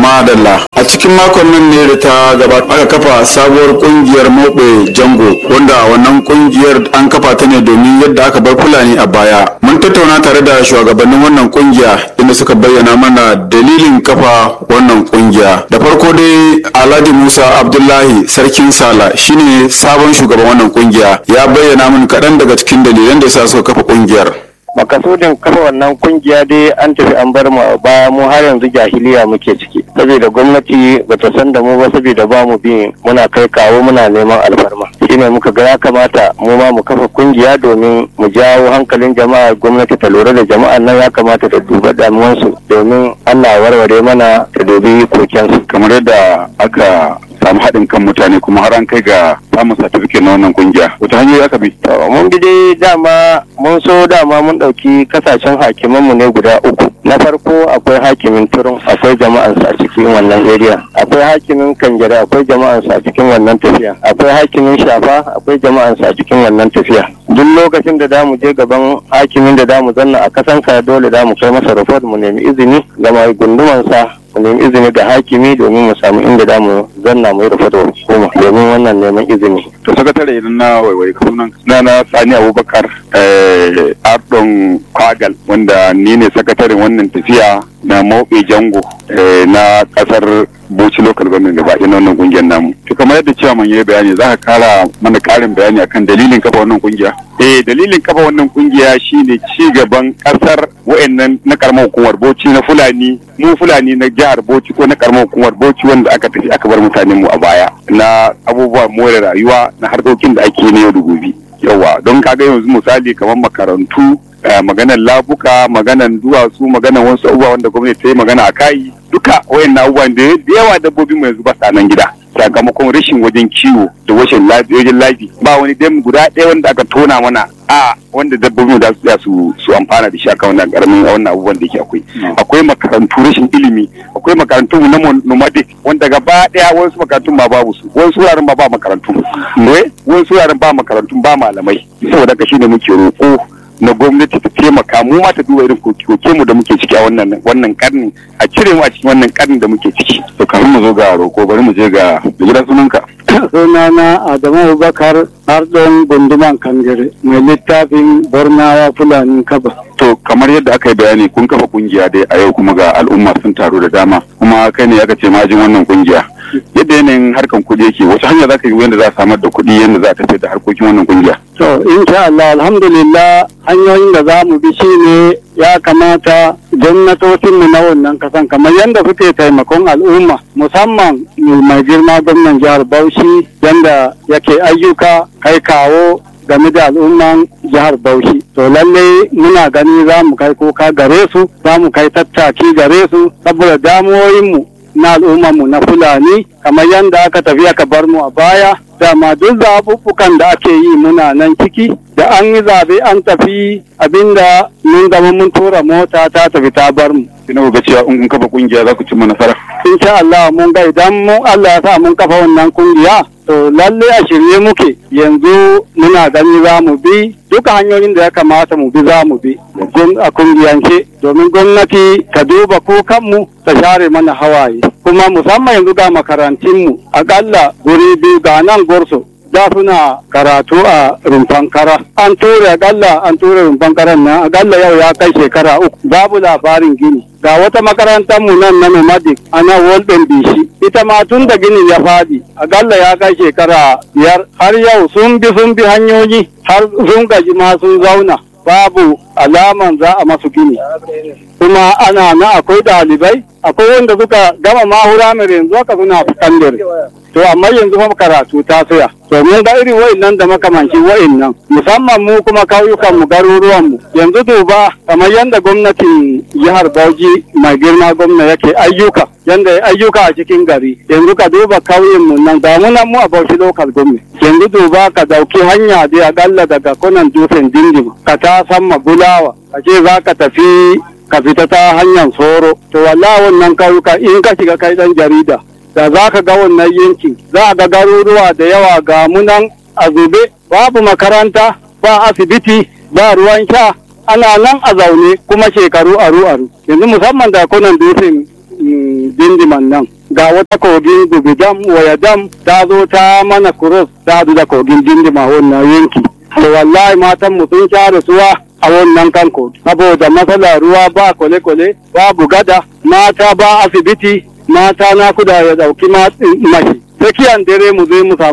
madalla a cikin makon nan ne da ta gabata aka kafa sabuwar kungiyar mobe jango wanda wannan kungiyar an kafa ta ne domin yadda aka bar fulani a baya mun tattauna tare da shugabannin wannan kungiya inda suka bayyana mana dalilin kafa wannan kungiya da farko dai alhaji musa abdullahi sarkin sala shine sabon shugaban wannan kungiya ya bayyana min kaɗan daga cikin dalilan da sa suka kafa kungiyar makasudin kafa wannan kungiya dai an tafi an bar mu a baya mu har yanzu jahiliya muke ciki saboda gwamnati bata san da mu ba saboda ba mu bi muna kai kawo muna neman alfarma shine muka ga ya kamata mu ma mu kafa kungiya domin mu jawo hankalin jama'a gwamnati ta lura da jama'an nan ya kamata ta duba damuwansu domin Allah warware mana ta dubi kokensu kamar yadda aka samu haɗin kan mutane kuma har an kai ga samun certificate na wannan kungiya wata hanyoyi aka bi To, mun bi dai dama mun so dama mun ɗauki kasashen hakimanmu ne guda uku na farko akwai hakimin turun akwai jama'ansa a cikin wannan area akwai hakimin kanjere akwai jama'ansa a cikin wannan tafiya akwai hakimin shafa akwai jama'ansa a cikin wannan tafiya duk lokacin da damu je gaban hakimin da damu zanna a kasanka dole damu kai masa report mu nemi izini ga mai gundumansa mu nemi izini da hakimi domin mu samu inda damu zanna mu yi report wa hukuma domin wannan neman izini to sakatare idan na waiwai sunan na na sani abubakar eh, ardon kwagal wanda ni ne sakataren wannan tafiya na mobe jango eh, na kasar bauchi local government gaba ɗaya na wannan kungiyar namu to kamar yadda cewa man yi bayani za ka kara mana karin bayani akan dalilin kafa wannan kungiya eh dalilin kafa wannan kungiya shine ci gaban kasar wayannan na karamar hukumar bauchi na fulani mu fulani na jihar bauchi ko na karamar hukumar bauchi wanda aka tafi aka bar mutanen mu a baya na abubuwan more rayuwa na harkokin da ake na yau da gobe yawa don kaga yanzu misali kamar makarantu eh, maganar labuka maganar duwatsu maganar wasu abubuwa wanda gwamnati ta yi magana a kai duka wayannan abubuwan da da yawa dabbobin mu yanzu ba sa nan gida sakamakon rashin wajen kiwo da wajen wajen lafi ba wani dam guda ɗaya wanda aka tona mana a wanda dabbobin da su su su amfana da shi akan wannan karamin wannan abubuwan da yake akwai akwai makarantu rashin ilimi akwai makarantu na nomadic wanda gaba ɗaya wasu makarantun ma babu su wasu wuraren ba ba makarantu ne wasu wuraren ba makarantu ba malamai saboda haka shine muke roƙo na gwamnati ta taimaka mu ma ta duba irin koke mu da muke ciki a wannan wannan karni a cire mu a cikin wannan karni da muke ciki to kafin mu zo ga roko bari mu je ga da gidan sunanka sunana Adamu Abubakar Ardon Gunduman Kangare mai littafin Bornawa Fulani Kaba. to kamar yadda aka yi bayani kun kafa kungiya dai a yau kuma ga al'umma sun taru da dama kuma kai ne aka ce majin wannan kungiya yadda yanayin harkan kuɗi yake wace hanya za ka yi yadda za a samar da kuɗi yadda za a tafi da harkokin wannan kungiya To, insha Allah, alhamdulillah hanyoyin da za mu bi shi ne ya kamata gwamnatocinmu na wannan kasan kamar yadda suke taimakon al'umma musamman mai girma gwamnan jihar Bauchi yadda yake ayyuka kai kawo game da al'umman jihar Bauchi. To lalle muna gani za mu kai kuka gare su, za mu kai tattaki gare su, saboda damuwoyinmu na al'ummarmu na Fulani, kamar yadda aka tafi aka bar mu a baya, dama duk zaɓuɓɓukan da ake yi muna nan ciki, da an yi zaɓe an tafi abinda mun zama mun tura mota ta tafi ta bar mu. ina ga cewa in kun kafa kungiya za ku cimma nasara Insha Allah mun ga idan mu Allah ya sa mun kafa wannan kungiya, to lalle a shirye muke yanzu muna gani za mu bi duka hanyoyin da ya kamata mu bi za mu bi gun- a kungiyance domin gwamnati ta duba kukanmu ta share mana hawaye kuma musamman yanzu ga makarantunmu akalla guri biyu ga nan gorso da suna karatu a rumfan kara an ture akalla an ture rumfan karan nan akalla yau ya kai shekara uku babu labarin gini ga wata makarantar mu nan na nomadic ana walden bishi ita ma tun da ginin ya fadi akalla ya kai shekara biyar har yau sun bi sun bi hanyoyi har sun gaji ma sun zauna babu alaman za a masu gini kuma ana na akwai ɗalibai akwai wanda suka gama mahura mai yanzu haka suna sakandare to amma yanzu kuma karatu ta tsaya to mun ga irin wa'annan da makamancin wa'annan musamman mu kuma kauyukan mu garuruwan mu yanzu duba kamar yadda gwamnatin jihar Bauchi mai girma gwamna yake ayyuka yanda ya ayyuka a cikin gari yanzu ka duba kauyen mu nan ga mu nan mu a Bauchi local government yanzu duba ka dauki hanya dai akalla daga kunan dutsen dindin ka ta samma bulawa ka ce za ka tafi ka fita ta hanyar soro to wallahi wannan kauyuka in ka shiga kai dan jarida da za ka ga wannan yankin za a ga garuruwa da yawa ga munan a zube babu makaranta ba asibiti ba ruwan sha ana nan a zaune kuma shekaru aru aru yanzu musamman da kunan dutsen dindiman nan ga wata kogin gubidam waya dam ta zo ta mana kuros ta da kogin dindima wannan yanki to wallahi matan mu sun sha rasuwa a wannan kanko saboda matsalar ruwa ba kwale-kwale babu gada mata ba asibiti mata na kuda ya dauki mashi tsakiyan dare mu zai mu samu